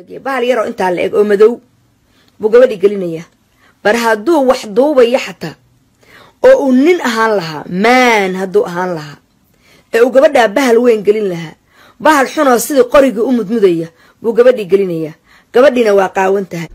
bahal yaroo intaa la eg oo madow buu gabadhi gelinayaa bar hadduu wax duubaya xataa oo uu nin ahaan lahaa maan hadduu ahaan lahaa ee uu gabadhaa bahal weyn gelin lahaa bahal xunoo sidii qorigii u mudmudaya buu gabadhii gelinayaa gabadhiina waa qaawan tahay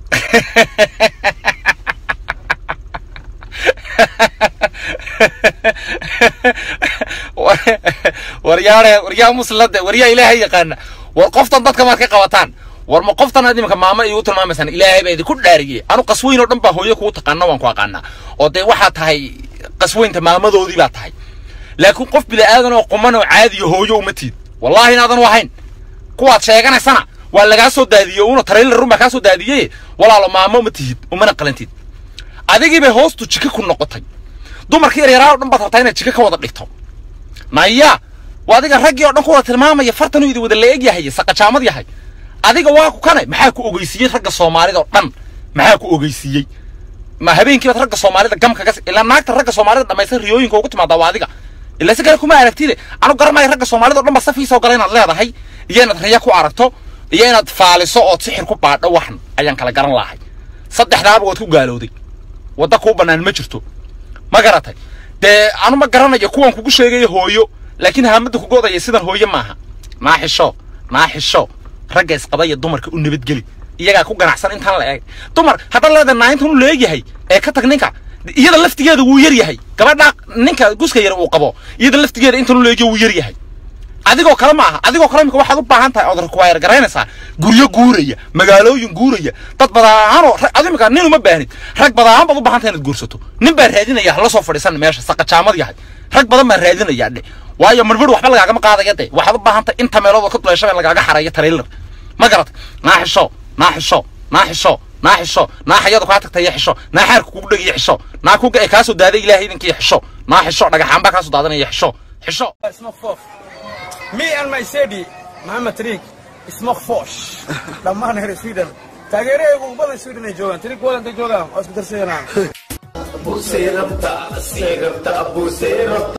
waryaare waryaa muslade waryaa ilaahay yaqaana war qoftan dadka maad ka qabataan war ma qoftan aad iminka maamo igu tilmaamaysaan ilaahay baa idinku dhaariyey anu qasweyn oo dhan baa hooyo kugu taqaana waan ku aqaanaa oo dee waxaa tahay qasweynta maamadoodii baa tahay laakiin qof bida'aadan oo quman oo caadiyo hooyo uma tiid wallaahi inaadan u ahayn kuwaad sheeganaysana waa lagaa soo daadiyey una trailer run baa kaa soo daadiyey walaalo maamo ma tihid umana qalantid adigii bay hoostu jika ku noqotay dumarkii yaryaraa oo dhan baad rabtaa inaad jika ka wada dhigto naya waa adiga raggii oo dhan ku wada tilmaamaya fartan idi wada la eg yahay saqajaamad yahay adiga waa ku kane maxaa ku ogeysiiyey ragga soomaalida oo dhan maxaa ku ogeysiiyey ma habeenkiibaad ragga soomaalida gamka ka ilaa naagta ragga soomaalida dhamaysan riyooyinka ugu timaadaa waa adiga ilaa si kale kuma aragtide anu garanaya ragga soomaalida o dhan ba safiisoo gala inaad leedahay iyo inaad riya ku aragto iyo inaad faaliso ood sixir ku baadho waxan ayaan kala garan lahay saddexdaaba waad ku gaalowday wadda kuu bannaan ma jirto ma garatay dee anu ma garanayo kuwan kugu sheegaya hooyo laakiin haamadda kugu odaya sidan hooyo maaha naa xisho naa xisho ragga isqabaya dumarka u nabadgeli iyagaa ku ganacsan intaan la eeg dumar haddaad leedahay naayintan u leegyahay ee ka tag ninka iyada laftigeeda wuu yar yahay gabadha ninka guska yar uu qabo iyada laftigeeda intan u leegya wuu yar yahay adigoo kale ma aha adigoo kale imika waxaad u baahan tahay ood require garaynaysaa guryo guuraya magaalooyin guuraya dad badaanoo ad imika nin uma baahnid rag badaan baad u baahan tahay inaad guursato nin baa raadinaya hala soo fadhiisan meesha saqajaamad yahay rag badan baa raadinaya dhe waayo marmar waxba lagaagama qaadaya de waxaad u baahan tahay inta meelood oo ka duleeshaba in lagaaga xareeyo trailer ma garat naa xisho naa xisho naa xisho naa xisho naa xayadu kaa tagtay iyo xisho naa xaarka kugu dhegiyo xisho naa kuga kaa soo daaday ilaahay idinkii xisho naa xisho dhagaxaan baa kaa soo daadanaya xisho xisho Me and my Sedi, Muhammad Tariq, smoke fosh. Dhammaan reer Sweden. Taageeraygu ugu badan Sweden ay joogaan. Tariq wadanta joogaan. Waa isku darsanayaan.